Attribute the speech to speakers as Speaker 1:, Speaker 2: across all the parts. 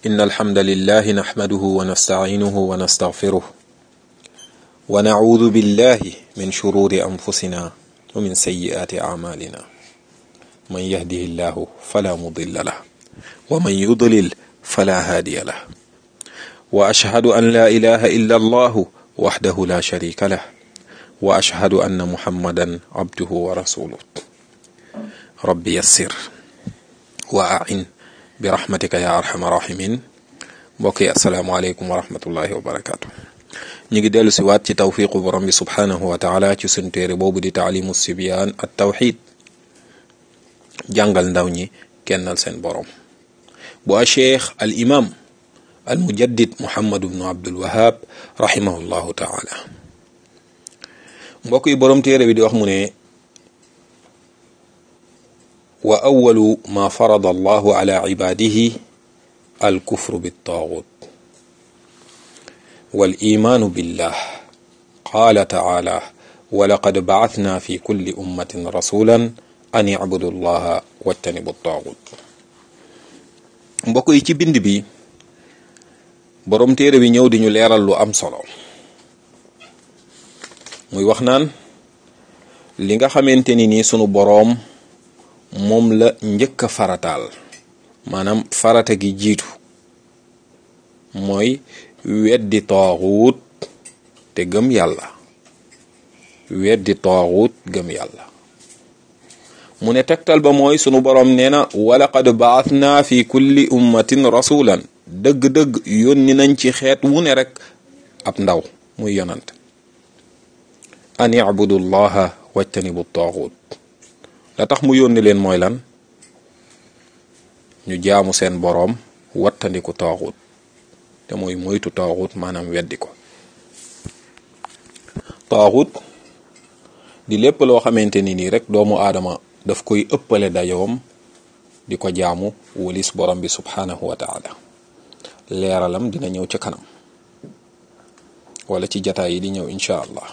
Speaker 1: إن الحمد لله نحمده ونستعينه ونستغفره ونعوذ بالله من شرور أنفسنا ومن سيئات أعمالنا من يهده الله فلا مضل له ومن يضلل فلا هادي له وأشهد أن لا إله إلا الله وحده لا شريك له وأشهد أن محمدا عبده ورسوله ربي يسر وأعن برحمتك يا أرحم الراحمين mbokk yi asalaamaaleykum wa rahmatullahi wa barakaatu ñu ngi dellu si waat ci tawfiqu borom bi subhaanahu wa taala ci sunu téere boobu di taalimu sibyaan at tawxid jàngal ndaw ñi kennal seen borom bu a cheikh al imam al mujaddid muhammad ibnu abdul wahab rahimahullahu taala mbokk yi borom téere bi di wax mu ne wa awalu ma farada allahu ala ibadihi الكفر بالطاغوت والإيمان بالله قال تعالى ولقد بعثنا في كل أمة رسولا أن يعبدوا الله واجتنبوا الطاغوت mbokk yi ci bind bi borom téere bi ñëw di ñu leeral lu am solo muy wax naan li nga xamante ni nii sunu boroom moom la njëkk a farataal maanaam farata gi jiitu mooy weddi taaxuut te gëm yàlla weddi taaxuut gëm yàlla mu ne tegtal ba mooy sunu boroom nee na walaqad baatna fi kulli ummatin rasulan dëgg-dëgg yónni nañ ci xeet wu ne rek ab ndaw muy yonant an ibudu llaha wajtanibu taaxuut la tax mu yónni leen mooy lan ñu jaamu seen boroom wattandiku taaxut te mooy moytu taaxut maanaam weddi ko taaxut di lépp loo xamante ni nii rek doomu aadama daf koy ëppale dayoom di ko jaamu wulis borom bi subhanahu wa taala leeralam dina ñëw ca kanam wala ci jataay yi di ñëw incha allah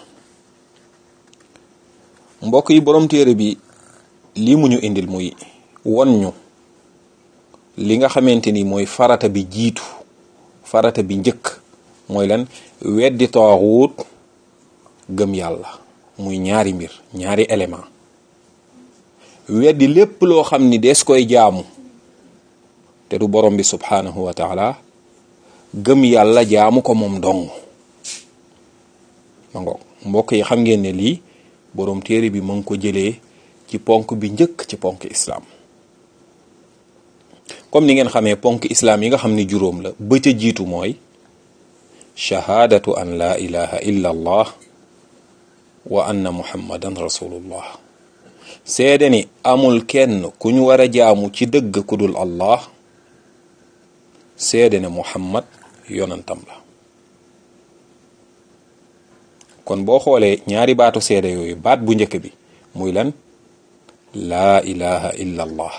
Speaker 1: mbokk yi borom téere bi lii mu ñu indil muy won ñu li nga xamante ni mooy farata bi jiitu farata bi njëkk mooy lan weddi taaxuut gëm yàlla muy ñaari mbir ñaari élément weddi lépp loo xam ni des koy jaamu te du borom bi subhanahu wa taala gëm yàlla jaamu ko moom dong ma ngoog mbokk yi xam ngeen ne lii borom téere bi mu ngi ko jëlee ci ponk bi njëkk ci ponk islaam comme ni ngeen xamee ponk islaam yi nga xam ni juróom la ba ca jiitu mooy shahaadatu an laa ilaha illa allah wa anna muhammadan rasulullah seede ni amul kenn ku ñu war a jaamu ci dëgg ku dul allah seede ne muhammad yonantam la kon boo xoolee ñaari baatu seede yooyu baat bu njëkk bi muy lan laa ilaha illa allah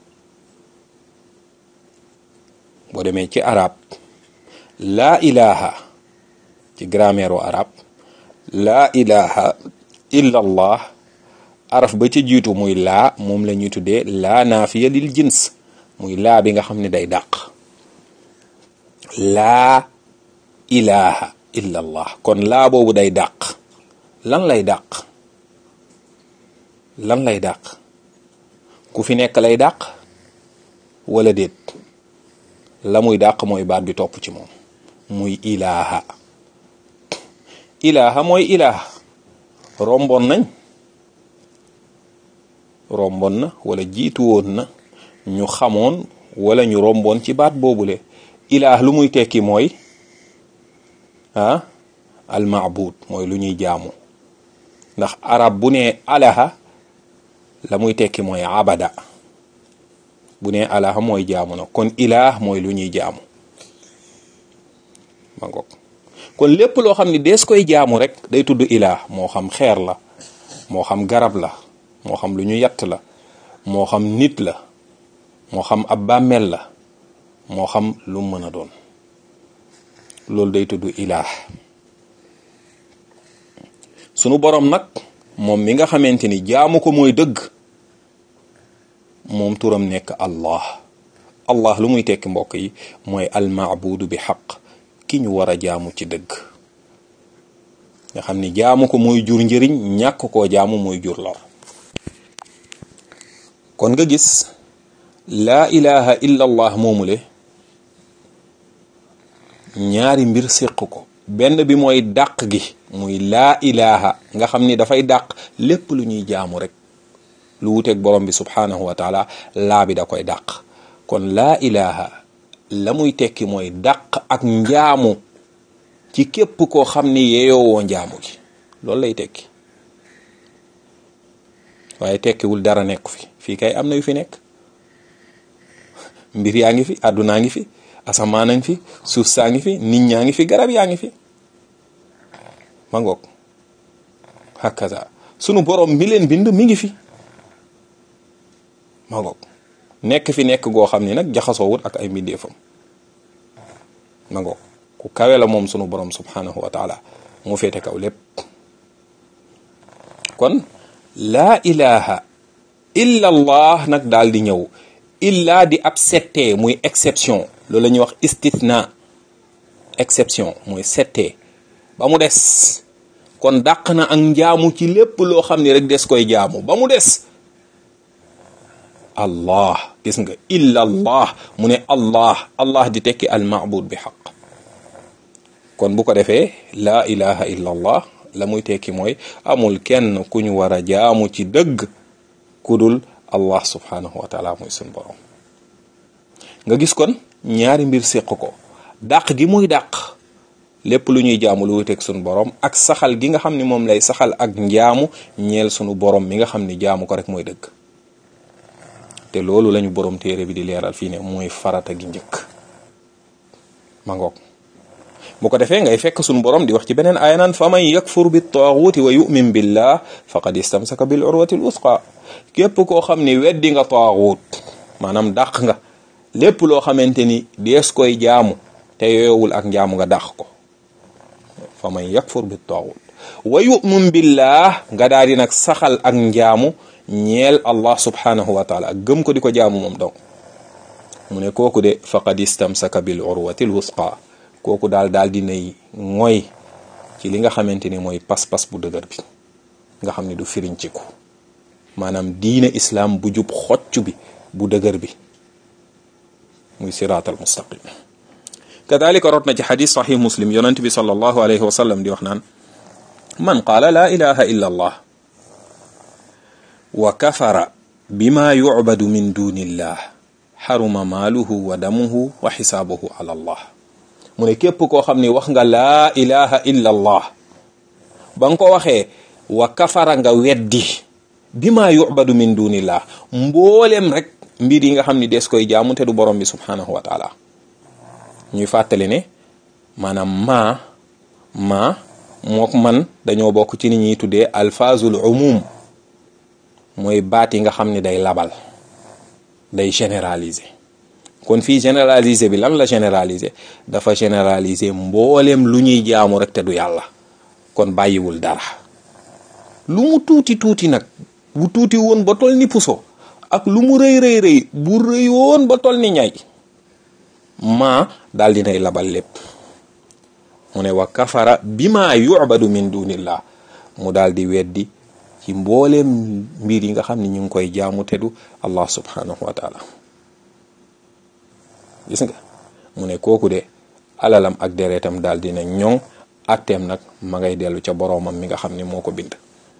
Speaker 1: boo demee ci arab laa ilaha ci grammaire u arab laa ilaha illa allah araf ba ci jiitu muy laa moom la ñuy tuddee laa naafiya lil jins muy laa bi nga xam ne day dàq laa ilaha illa allah kon laa boobu day dàq lan lay dàq lan lay dàq ku fi nekk lay dàq wala déet la muy dàq mooy baat bi topp ci moom muy ilaaha ilaaha mooy ilaaha rombon nañ rombon na wala jiitu woon na ñu xamoon wala ñu romboon ci baat boobule ilaah lu muy tekki mooy ah almaabud mooy lu ñuy jaamu ndax arab bu ne alaha la muy tekki mooy abada bu ne alaha mooy jaamu na kon ilaah mooy lu ñuy jaamu ma ngoog kon lépp loo xam ne dees koy jaamu rek day tudd ilaah moo xam xeer la moo xam garab la moo xam lu ñu yatt la moo xam nit la moo xam ab bàmmeel la moo xam lu mën a doon loolu day tudd ilaah sunu borom nag moom mi nga xamante ni jaamu ko mooy dëgg moom turam nekk allah allah lu muy tekki mbokk yi mooy almaabudu bi xaq ki ñu war a jaamu ci dëgg nga xam ni jaamu ko mooy jur njëriñ ñàkk koo jaamu mooy jur lor kon nga gis laa ilaha illa allah moomule ñaari mbir séq ko benn bi mooy dàq gi muy laa ilaha nga xam ni dafay dàq lépp lu ñuy jaamu rek lu wuteeg borom bi subhanahu wa taala laa bi da koy dàq kon laa ilaha la muy tekki mooy dàq ak njaamu ci képp koo xam ni yeeyoowoo njaamu gi loolu lay tekki waaye tekkiwul dara nekk fi fii kay am na yu fi nekk mbir yaa ngi fi àddunaa ngi fi asamaan ngi fi suuf saa ngi fi nit ñaa ngi fi garab yaa ngi fi ma ngoog hakaza sunu borom mi leen bind mi ngi fi ma ngoog nekk fi nekk goo xam ni nag jaxasoowut ak ay mbindeefam ma ngoog ku kawe la moom sunu borom subhanahu wa taala mu féete kaw lépp kon laa ilaha illa allah nag daal di ñëw illa di ab settee muy exception loolu la ñuy wax istithna exception muy settee ba mu des kon dàq na ak njaamu ci lépp loo xam ni rek des koy jaamu ba mu des allah gis nga illa allah mu ne allah allah di tekki al maabud bi xaq kon bu ko defee laa ilaha illa allah la muy tekki mooy amul kenn ku ñu war a jaamu ci dëgg kudul allah subhanahu wa taala muy sun borom nga gis kon ñaari mbir séq ko dàq gi muy dàq lépp lu ñuy jaamu lu wuteeg sunu borom ak saxal gi nga xam ni moom lay saxal ak njaamu ñeel sunu borom mi nga xam ni jaamu ko rek mooy dëgg te loolu lañu borom téere bi di leeral fii ne mooy farata gi njëkk ma ngoog bu ko defee ngay fekk sunu borom di wax ci beneen aaya naan fa man yakfur bi taaguuti wa yu'min billah faqad istamsaka bil urwati l usqa képp koo xam ni weddi nga taaguut maanaam dàq nga lépp loo xamante ni dees koy jaamu te yooyowul ak njaamu nga dàq ko fa man yakfur bi taaguut wa yu'min billah nga daal di nag saxal ak njaamu ñeel allah subhanahu wa taala gëm ko di ko jaamu moom donc mu ne kooku de faqad istamsaka bil urwati l wusqa kooku daal daal dinay mooy ci li nga xamante ni mooy pas-pas bu dëgër bi nga xam ne du firinciku maanaam diine islaam bu jub xocc bi bu dëgër bi muy siraatal mustaqim kadalika rot na ci xadis saxih muslim yonent bi sallallahu alayhi wa sallam di wax naan man qaala laa ilaha illa allah wa kafara bima yucbadu min dunillah xaruma maaluhu wa damuhu wa xisaabuhu ala allah mu ne képp koo xam ni wax nga laa ilaha illa allah ba nga ko waxee wa kafara nga weddi bima yucbadu min dunillah mboolem rek mbir yi nga xam ni des koy jaamu te du borom bi subhanahu wa taala ñuy fàttali ne maanaam maa maa mook man dañoo bokk ci ni ñuy tuddee alfazul umum mooy baat yi nga xam ni day labal day généraliser kon fii généraliser bi lan la généraliser dafa généraliser mbooleem lu ñuy jaamu rek te du yàlla kon bàyyiwul dara lu mu tuuti tuuti nag bu tuuti woon ba tol ni puso ak lu mu rëy rëy rëy bu rëy woon ba tol ni ñay maa daal dinay labal lépp mu ne wa kafara bima yu'badu min dunillah mu daal di weddi ci mbooleem mbir yi nga xam ne ñu ngi koy jaamu teddu allah subhanahu wa taala gis nga mu ne kooku de alalam ak deretam daal dina ñoŋ atteem nag ma ngay dellu ca boroomam mi nga xam ne moo ko bind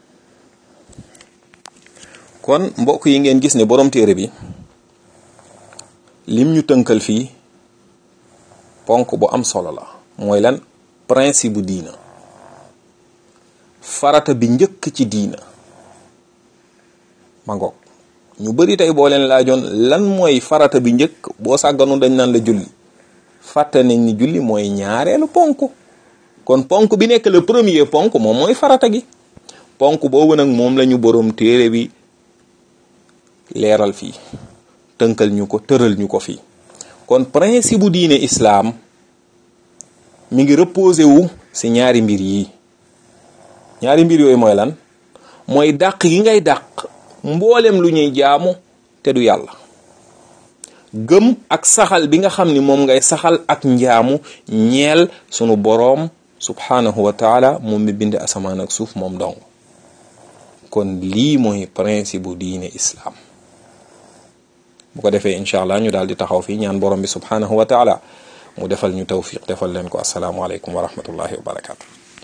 Speaker 1: kon mbokk yi ngeen gis ne borom téere bi lim ñu tënkal fii ponk bu am solo la mooy lan principe bu diina farata bi njëkk ci diina ma ngoog ñu bari tey boo leen laajoon lan mooy farata bi njëkk boo sàgganu dañ naan la julli fàtte nañ ni julli mooy ñaareelu ponk kon ponk bi nekk le premier ponk moom mooy farata gi ponk boobu nag moom la ñu borom téere bi leeral fii tënkal ñu ko tëral ñu ko fii kon principe bu diine islaam mi ngi reposé wu ci ñaari mbir yi ñaari mbir yooyu mooy lan mooy dàq gi ngay dàq mboolem lu ñuy jaamu te du yàlla gëm ak saxal bi nga xam ni moom ngay saxal ak njaamu ñeel sunu boroom subhanahu wa taala moom mi bind asamaan ak suuf moom dong kon lii mooy principe bu diine islaam bu ko defee incha allah ñu daal di taxaw fii ñaan borom bi subhanahu wa taala mu defal ñu tawfiq defal leen ko asalaamualeykum wa rahmatullahi wa barakatu